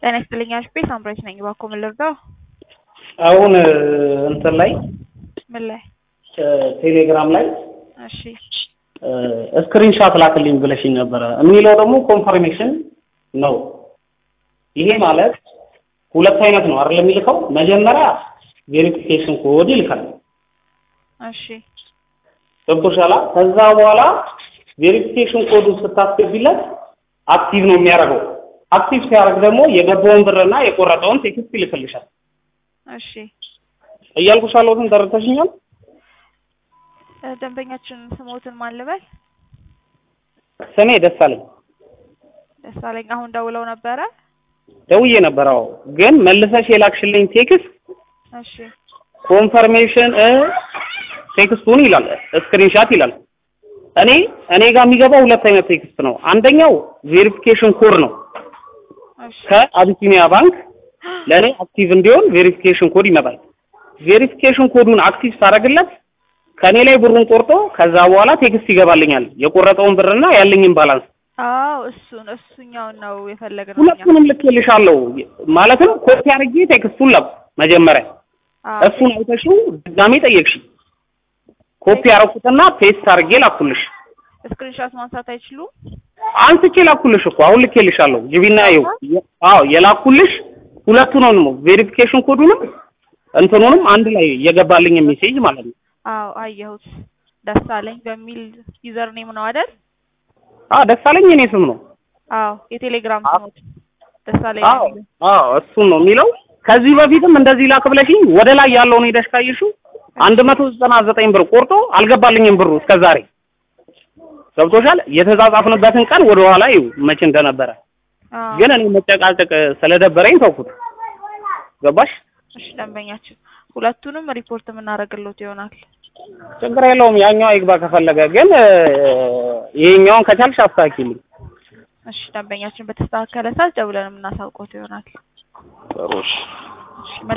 ጤና ይስጥልኝ አሽቤ ሳምራዊት ነኝ። እባክዎ ምን ልርዳው? አሁን እንትን ላይ ምን ላይ? ቴሌግራም ላይ እሺ ስክሪንሻት ላክልኝ ብለሽኝ ነበረ። የሚለው ደግሞ ኮንፈርሜሽን ነው። ይሄ ማለት ሁለት አይነት ነው አይደል? የሚልከው መጀመሪያ ቬሪፊኬሽን ኮድ ይልካል። እሺ ገብቶሻል? ከዛ በኋላ ቬሪፊኬሽን ኮዱን ስታስገቢለት አክቲቭ ነው የሚያደርገው። አክቲቭ ሲያደርግ ደግሞ የገባውን ብርና የቆረጠውን ቴክስት ይልክልሻል። እሺ እያልኩሽ ያለሁትን ተረድተሽኛል? እ ደንበኛችን ስሞትን ማን ልበል? ስሜ ደሳለኝ ደሳለኝ። አሁን ደውለው ነበረ? ደውዬ ነበር። አዎ፣ ግን መልሰሽ የላክሽልኝ ቴክስት እሺ ኮንፈርሜሽን እ ቴክስቱን ይላል ስክሪንሻት ይላል። እኔ እኔ ጋር የሚገባው ሁለት አይነት ቴክስት ነው። አንደኛው ቬሪፊኬሽን ኮድ ነው እሺ ከአቢሲኒያ ባንክ ለእኔ አክቲቭ እንዲሆን ቬሪፊኬሽን ኮድ ይመጣል። ቬሪፊኬሽን ኮዱን አክቲቭ ሳደርግለት ከእኔ ላይ ብሩን ቆርጦ ከዛ በኋላ ቴክስት ይገባልኛል የቆረጠውን ብርና ያለኝን ባላንስ አዎ እሱን እሱኛውን ነው የፈለግነው እኛ። ሁለቱንም ልኬልሻለሁ። ማለትም ኮፒ አድርጌ ቴክስቱን ላኩ መጀመሪያ አዎ እሱን አይተሽው ድጋሜ ጠየቅሽ። ኮፒ አደረኩትና ፔስት አድርጌ ላኩልሽ። ስክሪንሾት ማንሳት አይችሉም? አንስቼ ላኩልሽ እኮ አሁን ልኬልሻለሁ። ግቢና ይኸው። አዎ የላኩልሽ ሁለቱንም ነው ቬሪፊኬሽን ኮዱንም እንትኑንም አንድ ላይ የገባልኝ ሜሴጅ ማለት ነው። አዎ አየሁት። ደሳለኝ በሚል ዩዘር ኔም ነው አይደል? አዎ ደሳለኝ የኔ ስም ነው። አዎ የቴሌግራም ስሞት ደሳለኝ አዎ ነው የሚለው። አዎ እሱን ነው የሚለው። ከዚህ በፊትም እንደዚህ ላክ ብለሽኝ ወደ ላይ ያለውን ሄደሽ ካየሽው አንድ መቶ ዘጠና ዘጠኝ ብር ቆርጦ አልገባልኝም ብሩ እስከ ዛሬ ገብቶሻል። የተጻጻፍንበትን ቀን ወደ ኋላ ይኸው መቼ እንደነበረ አዎ ግን እኔ መጨቃጨቅ ስለደበረኝ ተውኩት። ገባሽ? እሺ ደንበኛችን ሁለቱንም ሪፖርት የምናደርግሎት ይሆናል። ችግር የለውም። ያኛው ይግባ ከፈለገ ግን እ፣ ይሄኛውን ከቻልሽ አስተካክልኝ። እሺ ደንበኛችን በተስተካከለ ሰዓት ደውለን የምናሳውቆት ይሆናል። ጥሩ እሺ። እሺ